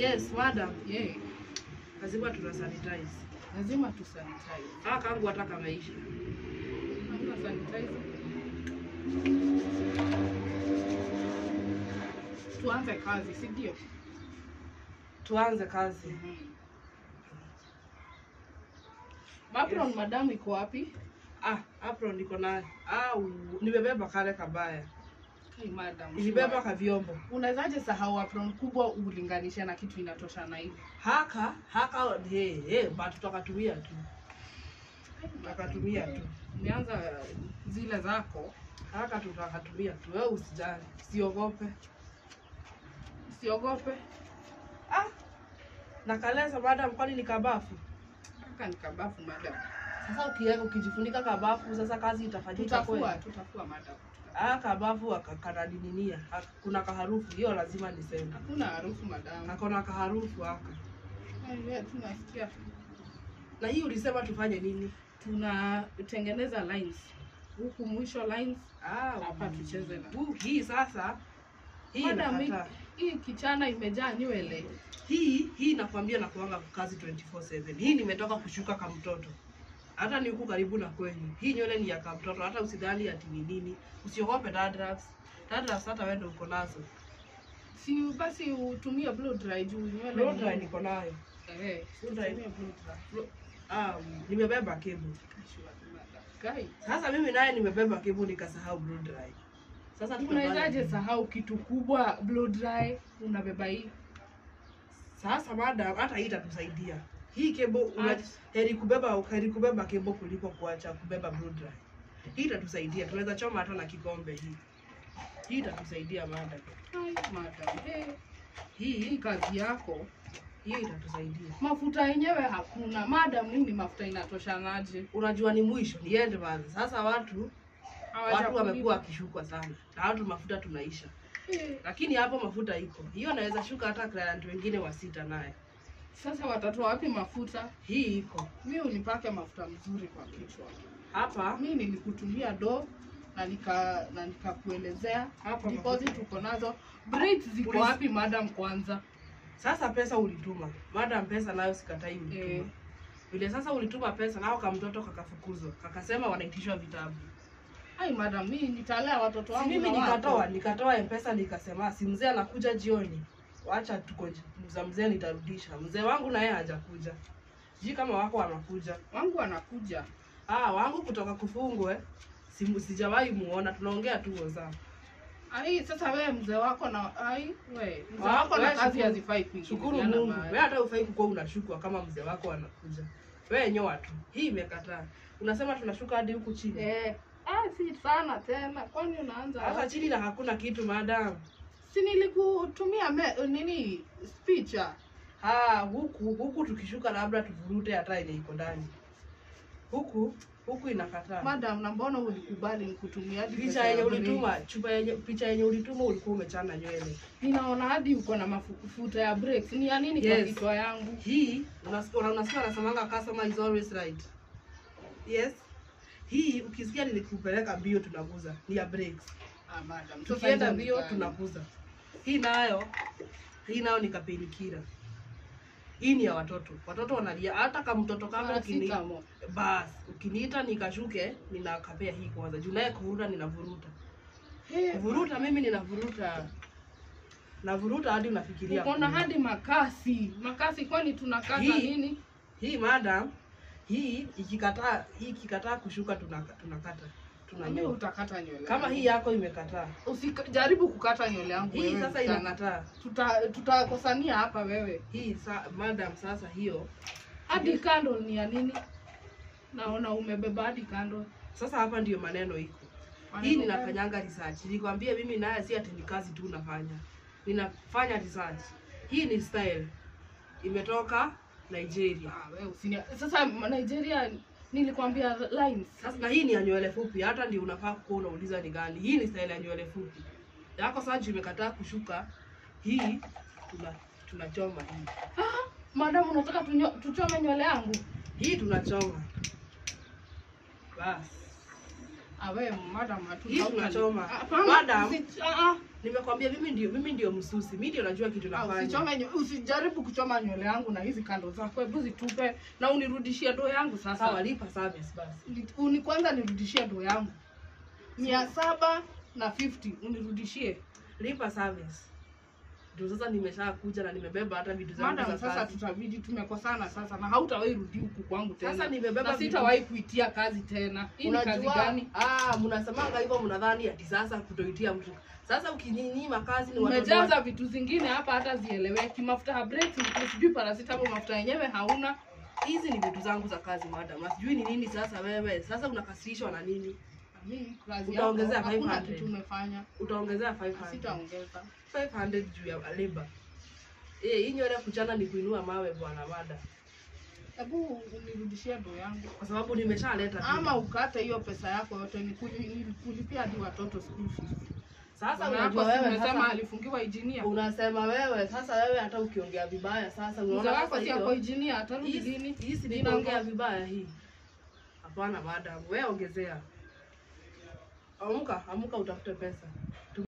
Yes, madam. Yeah. Lazima tuna sanitize. Lazima tu sanitize. Ah, kangu hata kameisha. Hamna sanitizer. Tuanze kazi, si ndio? Tuanze kazi. Apron Yes. madam iko wapi? Ah, apron niko nayo. Ah, u- nimebeba kale kabaya. Hey, madam. Nilibeba ka vyombo. Unawezaje sahau apron kubwa ulinganishe na kitu inatosha na hivi? Haka, haka he, he, but tutakatumia tu. Tutakatumia tu. Umeanza zile zako, Haka tutakatumia tu. Wewe usijali. Usiogope. usiogope. Ah. Nakaleza madam kwani ni kabafu? Kaka ni kabafu madam. Sasa ukiweka ukijifunika kabafu sasa kazi itafanyika Tutafua, kweli. tutafua madam. Ah, kabafu kanadininia. Kuna kaharufu hiyo lazima niseme. Hakuna harufu madam. Hakuna kaharufu haka. Wewe tunasikia Na hii ulisema tufanye nini? tunatengeneza lines huku mwisho lines Ah, hapa tucheze na uh, hii sasa hii Madam, inakataa. hii kichana imejaa nywele Hii hii nakwambia na kuanga kazi 24/7. Hii nimetoka kushuka kama mtoto. Hata ni huku karibu na kwenyu. Hii nywele ni ya kama mtoto, hata usidhani ati ni nini. Usiogope dandruffs. Dandruffs hata wewe ndio uko nazo. si basi utumie blow dry juu nywele Blow ni dry ngumu. niko nayo. eh Blow dry. utumie blow dry Blow- Ah, nimebeba kebo. Guy, Sasa mimi naye nimebeba kebo nikasahau blow dry. Sasa tutafanya unawezaje nini? sahau kitu kubwa blow dry unabeba hii Sasa madam, hata hii itatusaidia. Hii kebo una, Ati. heri kubeba heri kubeba kebo kuliko kuacha kubeba blow dry. Hii itatusaidia. Tunaweza choma hata na kikombe hii. Hii itatusaidia madam. Ai, madam eh hii Hii kazi yako hiyo itatusaidia. mafuta yenyewe hakuna madam nini mafuta inatoshanaje Unajua ni mwisho, niende basi. Sasa watu watu Hawajakulipa. wamekuwa wakishukwa sana. Na watu mafuta tunaisha. Eh, Lakini hapo mafuta iko. Hiyo naweza shuka hata client wengine wa sita naye. sasa watatoa wapi mafuta Hii iko. mi unipake mafuta mzuri kwa kichwa Hapa mi nilikutumia do na nika na nikakuelezea Hapa deposit mafuta. uko nazo braids ziko Ulis- wapi madam kwanza sasa pesa ulituma. Madam pesa nayo sikatai ulituma. Eh. Vile sasa ulituma pesa nao kamtoto kakafukuzwa. Kakasema wanaitishwa vitabu. ai madam mi nitalea watoto Si wangu mimi na wako. nikatoa, nikatoa M-Pesa nikasema si mzee anakuja jioni. Wacha tuko za mzee nitarudisha. Mzee wangu na yeye hajakuja. Sijui kama wako wanakuja. wangu anakuja Ah, wangu kutoka kufungwe. Si, sijawahi muona, tunaongea tu WhatsApp. ai sasa wewe mzee wako na ai we mzee Ah, wako na wewe kazi shukuru- hazifai Shukuru kuingiliana Mungu. mahali. Wewe hata ufai kukuwa unashukwa kama mzee wako anakuja. Wewe nyoa tu. Hii imekataa. Unasema tunashuka hadi huku chini. eh ah si sana tena kwani unaanza Hata chini na hakuna kitu madam. si nilikutumia me, nini speech ah? Ah, huku huku tukishuka labda tuvurute hata ile iko ndani. Huku huku inakataa. madam na mbona ulikubali nikutumia hadi picha pesa ya yenye break? ulituma chupa yenye picha yenye ulituma ulikuwa umechana nywele. ninaona hadi uko na mafuta ya breaks ni ya nini kwa Yes. kichwa yangu Hii unasikia una- unasikia anasemanga customer is always right. Yes. Hii ukisikia nilikupeleka mbio tunaguza ni ya breaks. ah, madam sasa Tukienda hizo ni mbio gani? tunaguza. Hii nayo hii nayo ni kapenikira. Hii ni ya watoto. Watoto wanalia hata kama mtoto kama ukini Paracetamol. bas ukiniita nikashuke ninakapea hii kwanza. Juu naye kuvuruta ninavuruta. Eh, Kuvuruta mimi ninavuruta. Navuruta hadi unafikiria. uko na kunywa. hadi makasi makasi kwani tunakata Hii- nini Hii madam, hii ikikataa hii ikikataa kushuka tunaka- tunakata Mimi tunanyoa. utakata nywele Kama yangu. hii yako imekataa, usijaribu kukata nywele yangu hii wewe sasa msichana. inakataa. tuta tutakosania hapa wewe Hii sa, madam, sasa hiyo hadi candle ni ya nini naona umebeba hadi candle sasa hapa ndiyo maneno iko. Hii Maneno gani? ninafanyanga research. Nilikwambia mimi naye si ati ni kazi tu nafanya. Ninafanya research. Hii ni style. Imetoka Nigeria. Ah, wewe usini sasa Nigeria nilikwambia lines Sasa na hii ni ya nywele fupi, hata ndio unafaa kuwa unauliza ni gani. Hii ni style ya nywele fupi. Yako sasa juu imekataa kushuka, hii tuna tunachoma hii. madam unataka tunyo, tuchome nywele yangu Hii tunachoma. Bas. Awe madam hatu. Hii tunachoma. Hapana, Madam. usi- ah, ah. Nimekwambia mimi ndio mimi ndio msusi. Mimi ndio najua kitu Ah, nafanya. Usichome nyo- usijaribu kuchoma nywele yangu na hizi kando zako, hebu zitupe na unirudishie doo yangu Sawa, sasa. lipa service basi. Ni- Uni kwanza nirudishie doo yangu mia saba na 50 unirudishie. Lipa service. Ndio sasa nimesha kuja na nimebeba hata vitu zangu Madam, za sasa kazi. tutabidi tumekosana sasa, na hautawahi rudi huku kwangu tena. Sasa nimebeba na vitu- sitawahi kuitia kazi tena. Hii ni kazi Unajua, gani? ah, mnasemanga hivyo mnadhani ati sasa kutoitia mtu. Sasa ukinyima kazi ni watoto wa- Umejaza vitu zingine hapa hata zieleweki, mafuta ya breakfast, sijui paracetamol, mafuta yenyewe hauna. hizi ni vitu zangu za kazi madam. Na Sijui ni nini sasa wewe. Sasa unakasirishwa na nini? Mimi kazi Utaongezea yako hakuna 500. kitu umefanya, Utaongezea 500. sitaongeza. 500 juu ya labor. Eh, hii nywele kuchana ni kuinua mawe bwana mada. Hebu unirudishie doo yangu, Kwa sababu nimeshaleta vitu. ama ukate hiyo pesa yako yote nikuli- nikulipia hadi watoto school fees. Sasa Bwana unajua yako si wewe umesema sasa alifungiwa injinia. unasema wewe sasa wewe hata ukiongea vibaya sasa Mzee unaona wako sasa si ako hiyo injinia, atarudi hii lini? hii si Jina niongea ngoja. vibaya hii. Hapana madam, wewe ongezea. Amka, amka utafute pesa.